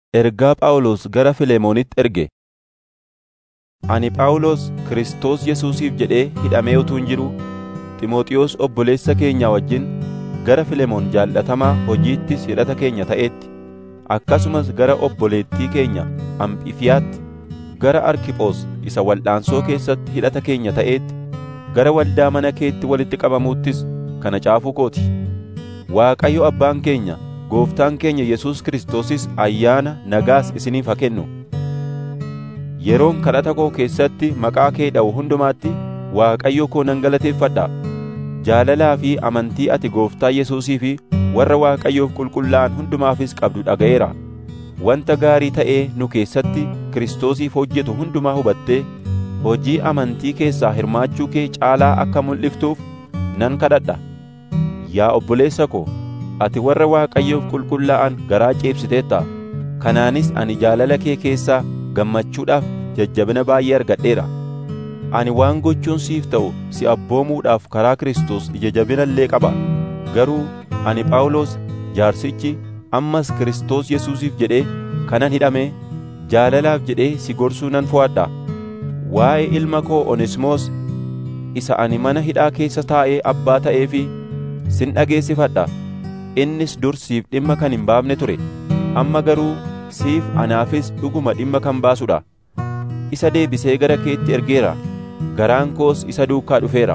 Ergaa Phaawulos gara Filemoonitti erge. Ani Phaawulos Kiristoos Yesuusiif jedhee hidhamee utuun jiruu Ximooxiyoos obboleessa keenya wajjin gara Filemoon jaallatamaa hojiittis hidhata keenya ta'eetti, akkasumas gara obboleettii keenya Amphifiyaatti, gara Arkiphoos isa wal'aansoo keessatti hidhata keenya ta'eetti, gara waldaa mana keetti walitti qabamuuttis kana caafuu kooti. Waaqayyo Abbaan keenya, Gooftaan keenya Yesuus Kiristoosis ayyaana nagaas isiniif haa kennu. Yeroon kadhata koo keessatti maqaa kee dha'u hundumaatti Waaqayyo koo nan galateeffadha. Jaalalaa fi amantii ati Gooftaa Yesuusii fi warra Waaqayyoof qulqullaa'an hundumaafis qabdu dhaga'eera. Wanta gaarii ta'ee nu keessatti Kiristoosiif hojjetu hundumaa hubattee hojii amantii keessaa hirmaachuu kee caalaa akka mul'iftuuf nan kadhadha. Yaa obboleessa ko, ati warra Waaqayyoof qulqullaa'an garaa ceebsiteetta. Kanaanis ani jaalala kee keessaa gammachuudhaaf jajjabina baay'ee argadheera. Ani waan gochuun siif ta'u si abboomuudhaaf karaa Kiristoos ija jabina illee qaba. Garuu ani Phaawulos jaarsichi ammas Kiristoos Yesuusiif jedhee kanan hidhame jaalalaaf jedhee si gorsuu nan fo'adha. Waa'ee ilma koo Onesimoos isa ani mana hidhaa keessa taa'ee abbaa ta'ee fi sin dhageessifadha. Innis dur siif dhimma kan hin baafne ture. Amma garuu siif anaafis dhuguma dhimma kan baasudha. Isa deebisee gara keetti ergeera. Garaan koos isa duukaa dhufeera.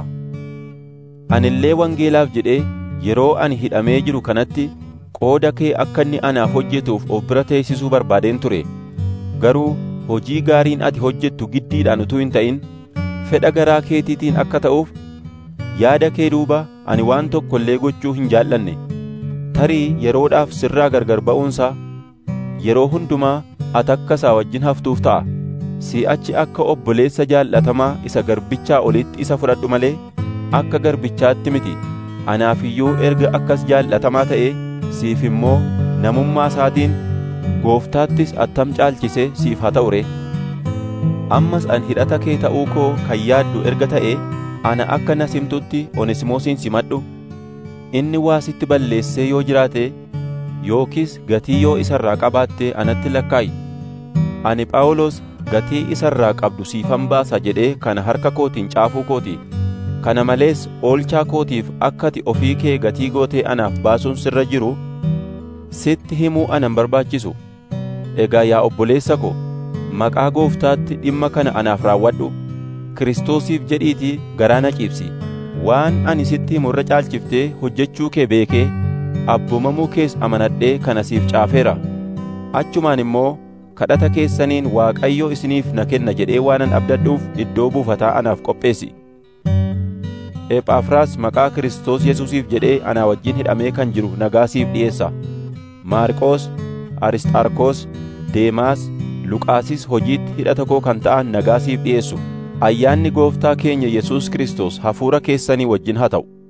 Ani illee wangeelaaf jedhee yeroo ani hidhamee jiru kanatti qooda kee akka inni anaaf hojjetuuf of bira teessisuu barbaadeen ture. Garuu hojii gaariin ati hojjettu giddiidhaan utuu hin ta'in fedha garaa keetiitiin akka ta'uuf yaada kee duuba ani waan tokko illee gochuu hin jaallanne. Tarii yeroodhaaf sirraa gargar ba'uunsaa yeroo hundumaa ati akka isaa wajjin haftuuf ta'a. Si'achi akka obboleessa jaallatamaa isa garbichaa olitti isa fudhadhu malee akka garbichaatti miti. Anaaf iyyuu erga akkas jaallatamaa ta'ee siif immoo namummaa isaatiin gooftaattis attam caalchisee siif haa ta'u ree. Ammas an hidhata kee ta'uu koo kan yaaddu erga ta'ee ana akka na simtutti Onesimoosiin simadhu. Inni waa sitti balleessee yoo jiraate yookiis gatii yoo isa irraa qabaatte anatti lakkaa'i. Ani Phaawulos gatii isa irraa qabdu siifan baasa jedhee kana harka kootiin caafuu kooti. Kana malees oolchaa kootiif akka ati ofii kee gatii gootee anaaf baasuun sirra jiru sitti himuu anan barbaachisu. Egaa yaa obboleessa ko, maqaa gooftaatti dhimma kana anaaf raawwadhu. Kiristoosiif jedhiitii garaa na ciibsi. Waan ani sitti himu irra caalchiftee hojjechuu kee beekee abboomamuu kees amanadhee kana siif caafeera. Achumaan immoo kadhata keessaniin Waaqayyo isiniif na kenna jedhee waanan abdadhuuf iddoo buufataa anaaf qopheessi. Ephafraas maqaa Kiristoos Yesuusiif jedhee anaa wajjin hidhamee kan jiru nagaa siif dhiyeessa. Maarqoos, Arisxaarkoos, Deemaas, Luqaasis hojiitti hidhata koo kan ta'an nagaa siif dhiyeessu. Ayyaanni Gooftaa keenya Yesuus Kiristoos hafuura keessanii wajjin haa ta'u.